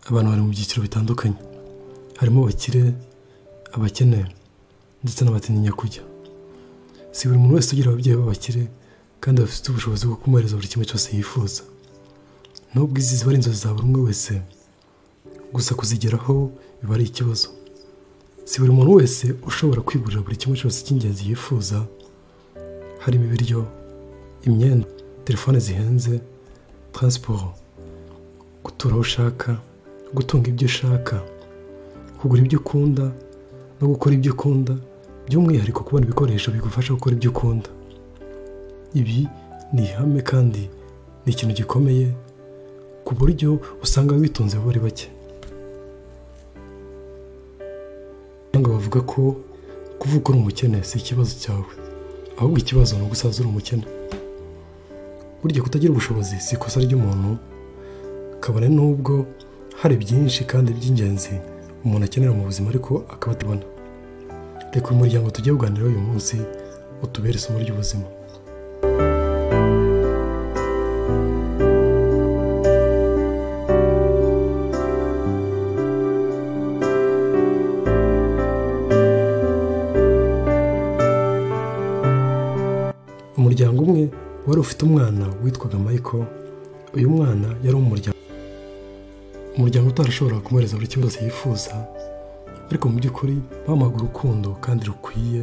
abantu bari mu byiciro bitandukanye harimo abakire abakene ndetse n'abatinya kujya si buri muntu wese ugira ababyeyi b'abakire kandi bafite ubushobozi bwo kumuhereza buri kimwe cyose yifuza nubwo izi ziba ari inzozi za buri umwe wese gusa kuzigeraho biba ari ikibazo si buri muntu wese ushobora kwigurira buri kimwe cyose cy'ingenzi yifuza harimo ibiryo imyenda telefone zihenze taransiporo gutura aho ushaka gutunga ibyo ushaka kugura ibyo ukunda no gukora ibyo ukunda by'umwihariko kubona ibikoresho bigufasha gukora ibyo ukunda ibi ni ihame kandi ni ikintu gikomeye ku buryo usanga abitunze bari bake abahanga bavuga ko kuvuga ko uri umukene si ikibazo cyawe ahubwo ikibazo ni ugusaza uri umukene burya kutagira ubushobozi si ikosa ry'umuntu kabone n'ubwo hari byinshi kandi by'ingenzi umuntu akenera mu buzima ariko akaba atabona reka uyu muryango tujye kuganiraho uyu munsi utubere isomo ry'ubuzima umuryango umwe wari ufite umwana witwaga Michael uyu mwana yari umuryango umuryango utarashobora kumuhereza buri kimwe cyose yifuza ariko mu by'ukuri bamuhaga urukundo kandi rukwiye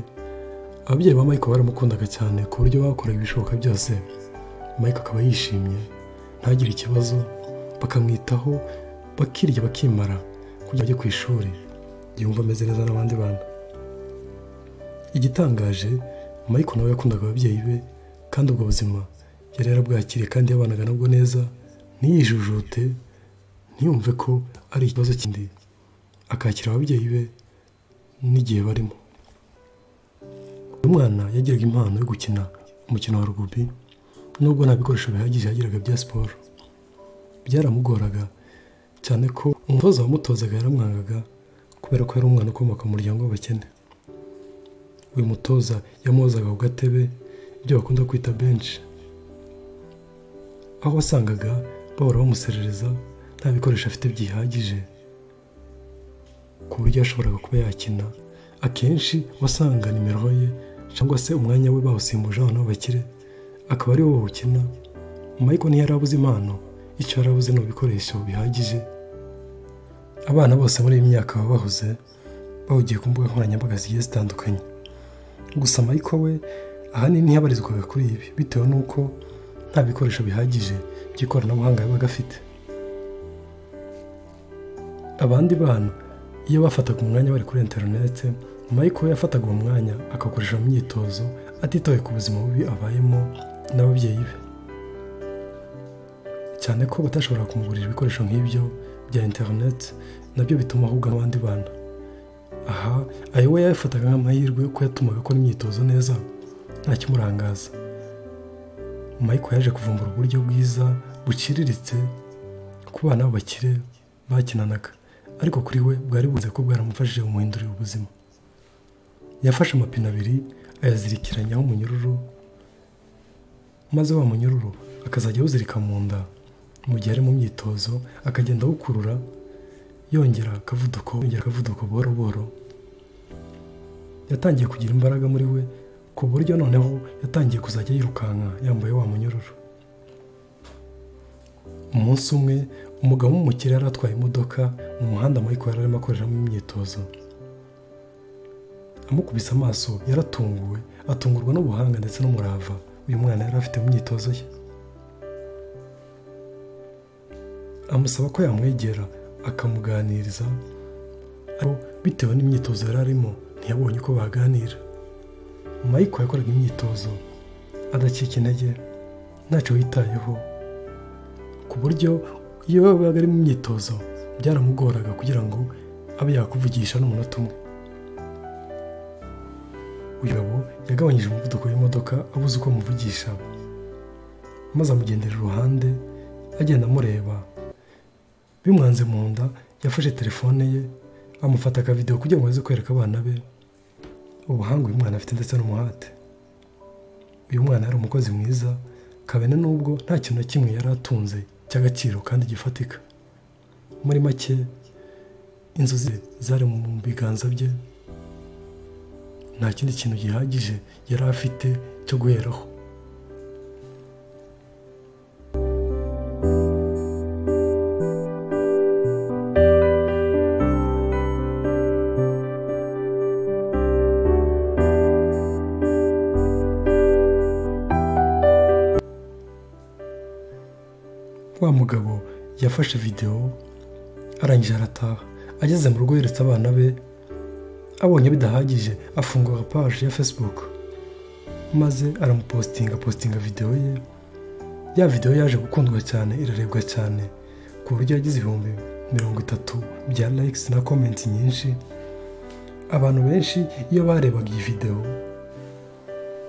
ababyeyi ba Michael baramukundaga cyane ku buryo bakoraga ibishoboka byose Michael akaba yishimye ntagire ikibazo bakamwitaho bakirya bakimara kugira ajye ku ishuri yumva ameze neza n'abandi bana igitangaje Michael nawe yakundaga ababyeyi be kandi ubwo buzima yari yarabwakiriye kandi yabanaga nabwo neza ntiyijujute ntiyumve ko ari ikibazo kindi akakira ababyeyi be n'igihe barimo uyu mwana yagiraga impano yo gukina umukino wa rugubi nubwo nta bikoresho bihagije yagiraga bya siporo byaramugoraga cyane ko umutoza wamutozaga yaramwangaga kubera ko yari umwana ukomoka mu muryango w'abakene uyu mutoza yamuhozaga ku gatebe ibyo bakunda kwita benshi aho wasangaga bahora bamuserereza nta bikoresho afite byihagije ku buryo yashoboraga kuba yakina akenshi wasanga nimero ye cyangwa se umwanya we bawusimbuje abantu b'abakire akaba ari wo bawukina Michael ntiyari abuze impano icyo yari abuze ni ibikoresho bihagije abana bose muri iyi myaka baba bahuze bahugiye ku mbuga nkoranyambaga zigiye zitandukanye gusa Michael we ahanini ntiyabarizwaga kuri ibi bitewe n'uko nta bikoresho bihagije by'ikoranabuhanga yabaga afite abandi bana iyo bafataga umwanya bari kuri interinete Michael we yafataga uwo mwanya akakoresha mu myitozo atitaye ku buzima bubi abayemo n'ababyeyi be cyane ko batashobora kumugurira ibikoresho nk'ibyo bya interinete nabyo bituma ahubwo n'abandi bana aha ayo we yafataga nk'amahirwe ko yatumaga akora imyitozo neza ntakimurangaza Michael yaje kuvumbura uburyo bwiza buciriritse ku bana b'abakire bakinanaga ariko kuri we bwari buze ko bwaramufashije kumuhindurira ubuzima yafashe amapine abiri ayazirikiranyaho umunyururu maze wa munyururu akazajya awuzirika mu nda mu gihe ari mu myitozo akagenda awukurura yongera akavuduko yongera akavuduko buhoro buhoro yatangiye kugira imbaraga muri we ku buryo noneho yatangiye kuzajya yirukanka yambaye wa munyururu umunsi umwe umugabo w'umukire yari atwaye imodoka mu muhanda Michael yari arimo akoreramo imyitozo amukubise amaso yaratunguwe atungurwa n'ubuhanga ndetse n'umurava uyu mwana yari afite mu myitozo ye amusaba ko yamwegera akamuganiriza ariko bitewe n'imyitozo yari arimo ntiyabonye uko baganira Michael yakoraga imyitozo adacika intege ntacyo yitayeho ku buryo iyo yabaga ari mu myitozo byaramugoraga kugira ngo abe yakuvugisha n'umunota umwe uyu mugabo yagabanyije umuvuduko w'imodoka abuze uko amuvugisha maze amugendera iruhande agenda amureba bimwanze mu nda yafashe telefone ye amufata akavidewo kugira ngo aze kwereka abana be ubuhanga uyu mwana afite ndetse n'umuhate uyu mwana yari umukozi mwiza kabene n'ubwo nta kintu na kimwe yari atunze cy'agaciro kandi gifatika muri make inzozi zari mu biganza bye nta kindi kintu gihagije yari afite cyo guheraho wa mugabo yafashe videwo arangije arataha ageze mu rugo yeretse abana be abonye bidahagije afungura paje ya facebook maze aramupositinga positinga videwo ye ya videwo yaje gukundwa cyane irarebwa cyane ku buryo yagize ibihumbi mirongo itatu bya likes na comments nyinshi abantu benshi iyo barebaga iyi videwo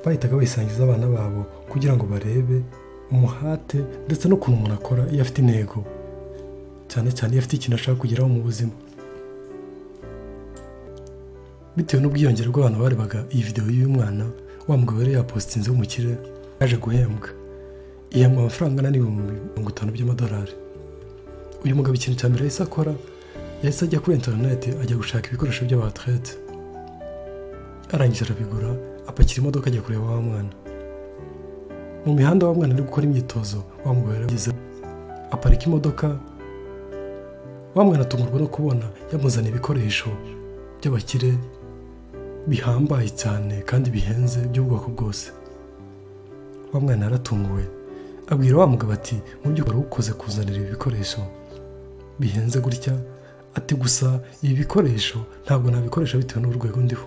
bahitaga bayisangiza abana babo kugira ngo barebe umuhate ndetse n'ukuntu umuntu akora iyo afite intego cyane cyane iyo afite ikintu ashaka kugeraho mu buzima bitewe n'ubwiyongere bw'abantu barebaga iyi videwo y'uyu mwana wa mugabo yari yapositinze mu kirere yaje guhembwa ihembwa amafaranga angana n'ibihumbi mirongo itanu by'amadolari uyu mugabo ikintu cya mbere yahise akora yahise ajya kuri interineti ajya gushaka ibikoresho by'abaterete arangije arabigura apakira imodoka ajya kureba wa mwana mu mihanda wa mwana ari gukora imyitozo wa mugabo yarageze aparika imodoka wa mwana atungurwa no kubona yamuzaniye ibikoresho by'abakire bihambaye cyane kandi bihenze by'ubwoko bwose wa mwana yaratunguwe abwira wa mugabo ati mu by'ukuri ukoze kuzanira ibi bikoresho bihenze gutya ati gusa ibi bikoresho ntabwo nabikoresha bitewe n'urwego ndiho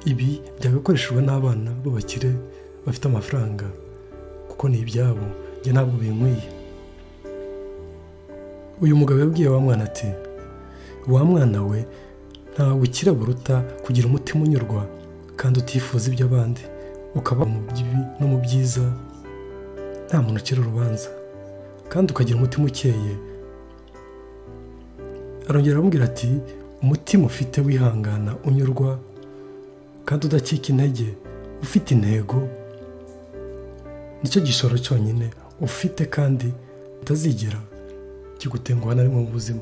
ibi byagakoreshejwe n'abana b'abakire bafite amafaranga kuko ni ibyabo njye ntabwo binkwiye uyu mugabo yabwiye wa mwana ati wa mwana we nta bukira buruta kugira umutima unyurwa kandi utifuza iby'abandi ukaba mu bibi no mu byiza nta muntu ucira urubanza kandi ukagira umutima ukeye arongera aramubwira ati umutima ufite wihangana unyurwa kandi udacika intege ufite intego nicyo gishoro cyonyine ufite kandi utazigera kigutenguha na rimwe mu buzima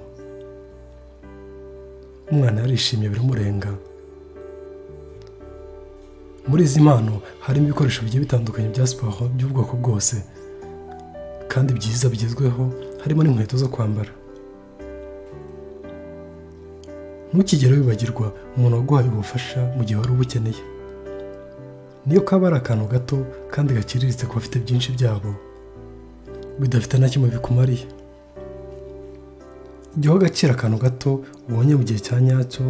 umwana yarishimye biramurenga muri izi mpano harimo ibikoresho bigiye bitandukanye bya siporo by'ubwoko bwose kandi byiza bigezweho harimo n'inkweto zo kwambara ntukigere wibagirwa umuntu waguhaye ubufasha mu gihe wari ubukeneye niyo kaba ari akantu gato kandi gakiriritse ku bafite byinshi byabo bidafite na kimwe bikumariye jya ugacira akantu gato ubonye mu gihe cya nyacyo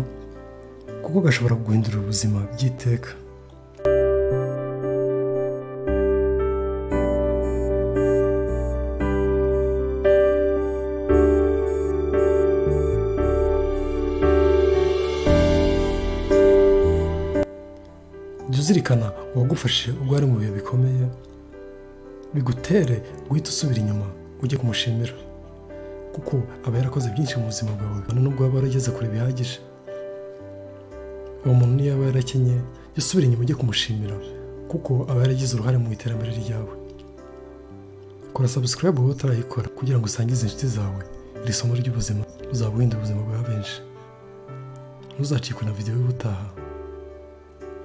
kuko gashobora guhindura ubuzima by'iteka jya uzirikana uwagufashe ubwo ari mu bihe bikomeye bigutere guhita usubira inyuma ujye kumushimira kuko aba yarakoze byinshi mu buzima bwawe nubwo waba warageze kure bihagije uwo muntu niyo yaba yarakenye jya usubira inyuma ujye kumushimira kuko aba yaragize uruhare mu iterambere ryawe kora sabusikarayibu wowe utarayikora kugira ngo usangize inshuti zawe iri somo ry'ubuzima uzaba uhindura ubuzima bwa benshi ntuzacikwe na videwo y'ubutaha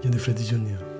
Yende Freddy Junior